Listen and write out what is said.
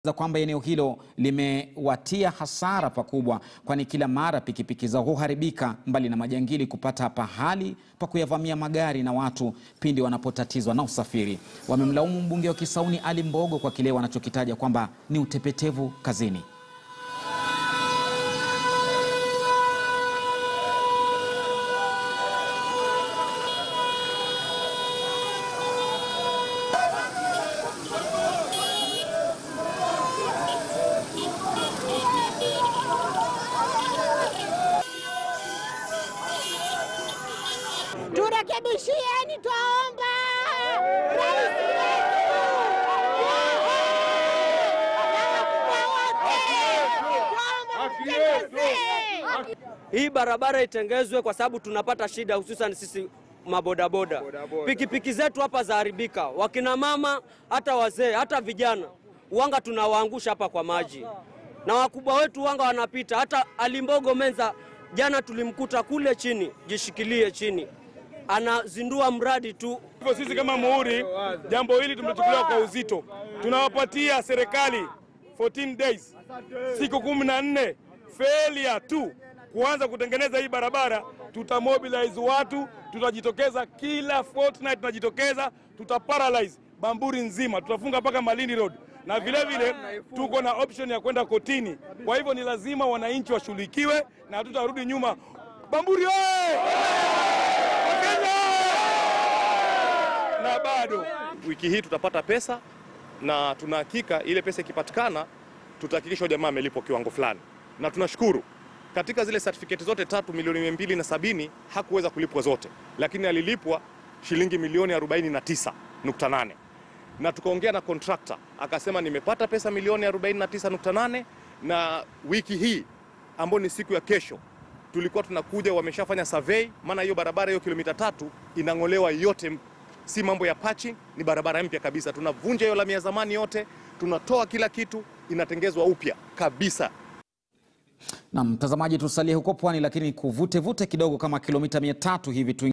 za kwamba eneo hilo limewatia hasara pakubwa, kwani kila mara pikipiki zao huharibika, mbali na majangili kupata pahali pa kuyavamia magari na watu pindi wanapotatizwa na usafiri. Wamemlaumu mbunge wa Kisauni Ali Mbogo kwa kile wanachokitaja kwamba ni utepetevu kazini. Turekebishieni, twaomba rais wetu Hii barabara itengezwe kwa sababu tunapata shida, hususan sisi mabodaboda. Pikipiki zetu hapa zaharibika, wakina mama, hata wazee, hata vijana, wanga tunawaangusha hapa kwa maji, na wakubwa wetu wanga wanapita. Hata Alimbogo Menza jana tulimkuta kule chini, jishikilie chini, anazindua mradi tu. Hivyo sisi kama Muhuri, jambo hili tumechukuliwa kwa uzito. Tunawapatia serikali 14 days, siku kumi na nne failure tu kuanza kutengeneza hii barabara, tutamobilize watu, tutajitokeza kila fortnight, tunajitokeza, tutaparalyze Bamburi nzima, tutafunga mpaka Malindi Road na vile vile tuko na option ya kwenda kotini. Kwa hivyo ni lazima wananchi washughulikiwe na hatutarudi nyuma. Bamburi oye! Wakenya na bado wiki hii tutapata pesa na tuna hakika ile pesa ikipatikana tutahakikisha jamaa amelipwa kiwango fulani, na tunashukuru katika zile certificate zote tatu milioni mia mbili na sabini hakuweza kulipwa zote, lakini alilipwa shilingi milioni 49.8 na tukaongea na contractor akasema nimepata pesa milioni 49.8 na wiki hii ambayo ni siku ya kesho tulikuwa tunakuja, wameshafanya survey, maana hiyo barabara hiyo kilomita tatu inang'olewa yote, si mambo ya patching, ni barabara mpya kabisa. Tunavunja hiyo lami ya zamani yote, tunatoa kila kitu, inatengezwa upya kabisa. Na mtazamaji, tusalie huko pwani, lakini kuvute vute kidogo kama kilomita mia tatu hivi tu